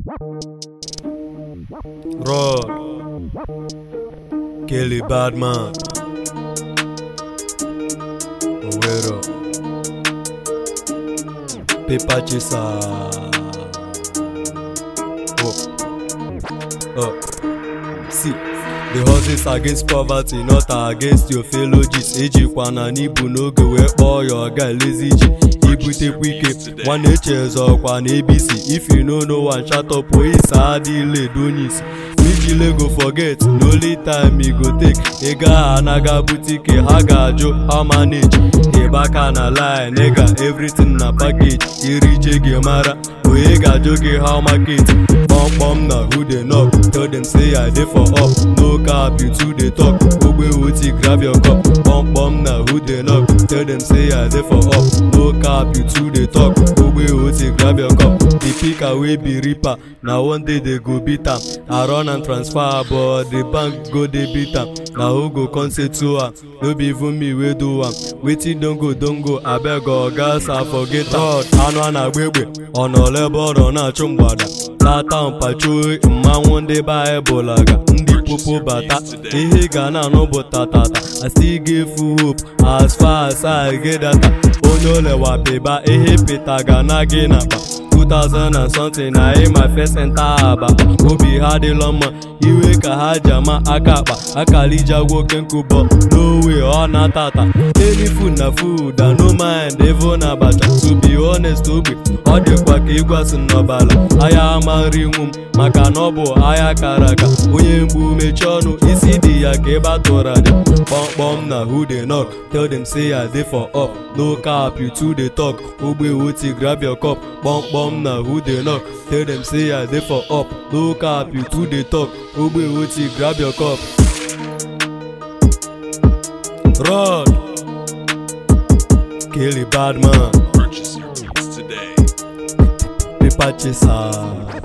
Rod. Kelly Badman. Owero. Paper chaser. Oh. Oh. See. The horses against poverty, not against your fellow G's. Ejikwana n'ibu n'oge wee kpọọ ya ọga lazy G. Ibutekwa ike, nwanne echeze ọkwa na ABC. If you no know one, shut up, oyisa adịla edo onye isi. Ijile go forget, the only time e go take. Ị gaa anaga butike, ha ga-ajụ how manage. Ịbaka na line, nigga, everything na package. Iri je gị mara, onye ga-ajụ gị how market. Kpọmkpọm na who dey knock, tell them say I dey for up. No cap, you too dey talk. Ogbe oti grab your cup. Kpọmkpọm na who dey knock, tell them say I dey for up. No cap, you too dey talk. Ogbe oti grab your cup. The picker wey be reaper, na one day they go beat am. I run and transfer, but the bank go dey beat am. Na who go come say to am? No be even me wey do am. Wetin don go don go, abeg oga sa forget am. God, anụ a na-agba egbe, ọ nọ lebe ọ nọ na-achụ mgbada. Tata mpachuo mmanwụ ndị baịbụl aga ndị popo bata ihe ga na-anụ bụ tatata I still give hope as far as I get data onye olewa pịba ihe pịta ga na gị n'akpa 2000 and something na ị ma first enter aba obi ha dịlọ mma iwe ka ha ji ama aka akpa akalija nwoke nkụbọ n'owe ọ na-atata any food na food I no mind even abacha to be honest ogbe ọ dịkwa ka ịgwasị n'ọbala ahịa ama nri nwu m maka na ọ bụ ahịa kara aka onye mgbu mechie ọnụ isi dị ya ka ebe atụrụ aja kpọmkpọm na who dey knock tell them say I dey for up no cap you too dey talk ogbe oti grab your cup kpọmkpọm na who dey knock tell them say I dey for up no cap you too dey talk ogbe oti grab your cup. Rod Kelly Badman Purchase your beats today. Paper chaser